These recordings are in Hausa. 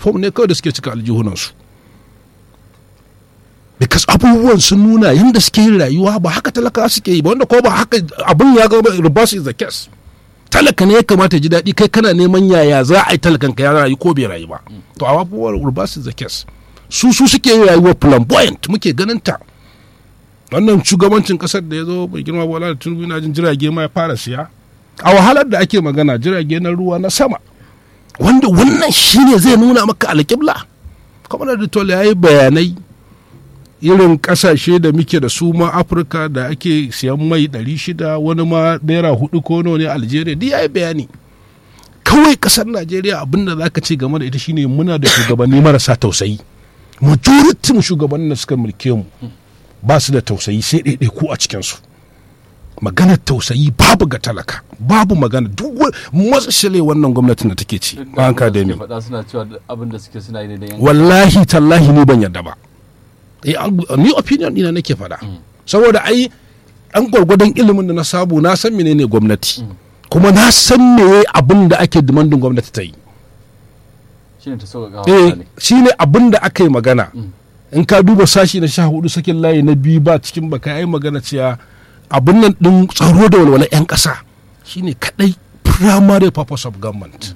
fom ne kawai da suke cika aljihunansu because abubuwan sun nuna yadda suke yin rayuwa ba haka talaka suke yi ba wanda ko ba haka abin ya gaba reverse is the case talaka ne ya kamata ya ji daɗi kai kana neman yaya za a yi talakan ka ya rayu ko bai rayu ba to a abubuwan reverse is the case su su suke yin rayuwa flamboyant muke ganin ta wannan shugabancin kasar da ya zo bai girma bola da tunubu na jin jirage ma ya fara siya a wahalar da ake magana jirage na ruwa na sama wanda wannan shine zai nuna maka alƙibla kamar da tole ya yi bayanai irin kasashe da muke da su ma afirka da ake siyan mai 600 wani ma naira hudu ko nawa ne algeria duk ya yi bayani kawai kasar najeriya abinda za ka ce game da ita shine muna da shugabanni marasa tausayi majoritin shugabannin da suka mulke mu ba su da tausayi sai ɗaiɗai ku a cikinsu maganar tausayi babu ga talaka babu magana duk matsashile wannan gwamnatin da take ci an ka da faɗa suna cewa abin da suke suna yi da wallahi tallahi ni ban yarda ba ni opinion ina nake faɗa saboda ai an gwargwadon ilimin da na sabu na san menene gwamnati kuma na san me abin da ake demandin gwamnati ta yi shine ta sauƙaƙa eh shine abin da aka yi magana in ka duba sashi na sha hudu sakin layi na biyu ba cikin baka yi magana cewa abin nan din tsaro da walwala 'yan ƙasa shine kadai primary purpose of government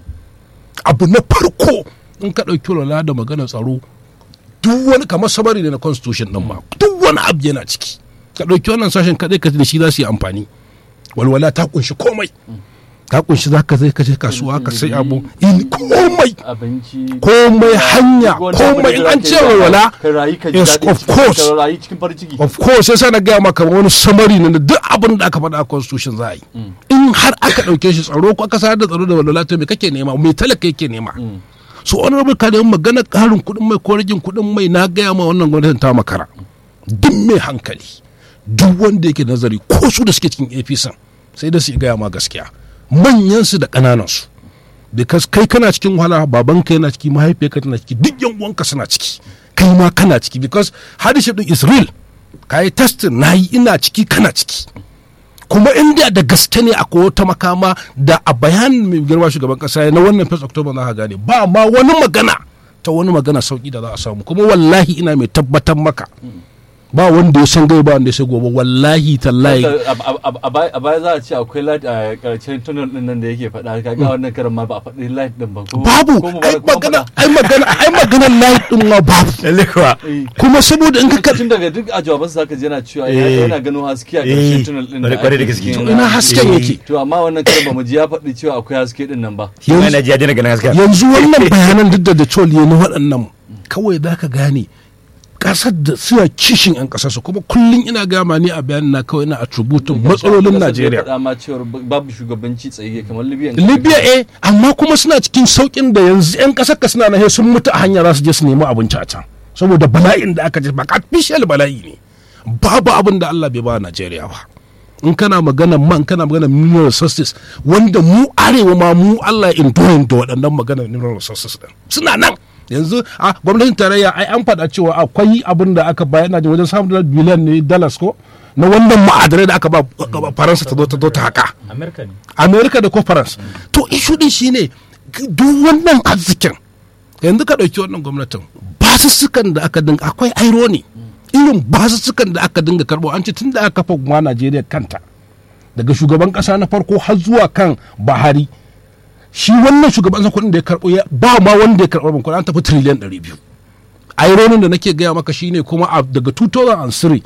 abu na farko in ka ɗauki walwala da magana tsaro duk wani kamar sabari ne na constitution din ma duk wani abu yana ciki ka ɗauki wannan sashen kadai ka da shi za su yi amfani walwala ta kunshi komai ta kunshi za ka zai kaje kasuwa ka sai abu in komai abinci komai hanya komai in an ce walwala ka rayu ka ji yes daɗi of cikin- course ka rayu cikin farin ciki of course sai na gaya maka wani samari ne da duk abin da aka faɗa a constitution za a yi in har aka ɗauke shi tsaro ko aka sayar da tsaro da walwala to me kake nema me talaka yake nema so honorable ka da magana ƙarin kuɗin mai ko ragin kuɗin mai na gaya ma wannan gwamnatin ta makara duk mai hankali duk wanda yake nazari ko su da suke cikin apc sai da su gaya ma gaskiya manyansu da ƙananansu because kai kana cikin wahala babanka yana ciki mahaifiyarka tana ciki duk yan uwanka suna ciki kai ma kana ciki because hardship din is real ka yi testing na yi ina ciki kana ciki kuma inda da gaske ne akwai wata makama da a bayanin mai girma shugaban kasa na wannan 1 october za ka gane ba ma wani magana ta wani magana sauki da za a samu kuma wallahi ina mai tabbatar maka ba wanda ya san gai ba wanda ya san gobe wallahi tallahi A- a- a- a baya- a baya za a ce akwai light a karshen tunnel din nan da yake faɗa kaga wannan karin ma ba a faɗi light din ba ko babu ko mu ai bara- ko magana faɗa? ai magana ai magana light din ma babu lalle kuwa Eh. kuma saboda in ka tun daga duk a jawabansa zaka ji yana cewa Eh. yana ganin haske a Eh. ƙarshen tunnel din Kwarai- kwarai da gaske. ake To cikin- ina hasken Eh. yake to amma wannan karin ba mu ji ya faɗi cewa akwai haske din nan ba shi ma yana ji ya daina ganin haska yanzu wannan bayanan duk da Detroit ya na waɗannan kawai za ka gane ƙasar da suna kishin 'yan ƙasarsu kuma kullum ina gama ni a bayanin na kawai ina attributin matsalolin Kasar da ya Najeriya. faɗa ma cewa babu shugabanci tsaye kamar Libya Libya eh amma kuma suna cikin saukin da yanzu 'yan ƙasar ka suna nahe sun mutu a hanya za su je su nemi abinci a can saboda bala'in da aka je ba artificial bala'i ne babu abin da Allah bai ba Najeriya ba in kana magana man kana magana mineral resources wanda mu arewa ma mu Allah ya indoyin da waɗannan magana mineral resources din suna nan yanzu a gwamnatin tarayya ai an faɗa cewa akwai abin da aka bayar na ji wajen samun biliyan ne dollars ko na wannan ma'adanai da aka ba faransa ta zo ta zo ta haka amerika ne amerika da ko france to ishu din shine duk wannan arzikin yanzu ka ɗauki wannan gwamnatin basussukan da aka dinga akwai airo ne irin basussukan da aka dinga karɓo an ce tun da aka kafa ma najeriya kanta daga shugaban ƙasa na farko har zuwa kan bahari shi wannan shugaban ƙasa kuɗin da ya karɓo ya- ba ma wanda ya karɓo ban kuɗi an tafi tiriliyan ɗari biyu aironin da nake gaya maka shine kuma a- daga 2003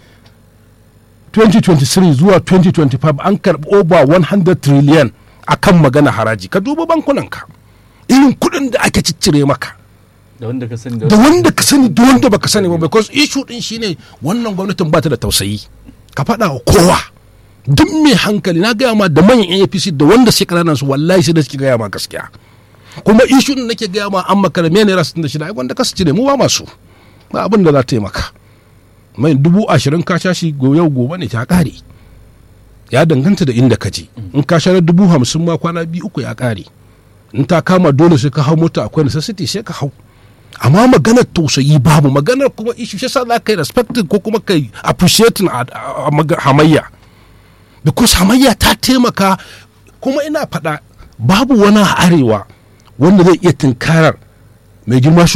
2023 zuwa 2025 an karɓi over 100 trillion a kan magana haraji ka duba bankunanka irin kuɗin da ake ciccire maka da wanda ka sani da wanda ka sani da wanda baka sani ba because issue din shine wannan gwamnatin ba ta da tausayi ka faɗa wa kowa duk mai hankali na gaya ma da manyan APC da wanda suke kananan su wallahi sai da suke gaya ma gaskiya kuma issue din nake gaya ma an makara me naira 66 ai wanda ka su cire mu ba masu ba abin da za ta yi maka mai dubu ashirin ka sha shi go- yau gobe ne ta kare ya danganta da inda ka je in ka sha na dubu hamsin ma kwana biyu uku ya kare in ta kama dole sai ka hau mota akwai necessity sai ka hau amma maganar tausayi babu maganar kuma ishu shi sa za ka yi respecting ko kuma ka yi appreciating a, a- a maga- hamayya because hamayya ta taimaka kuma ina faɗa babu wani a arewa wanda zai iya tunkarar mai girma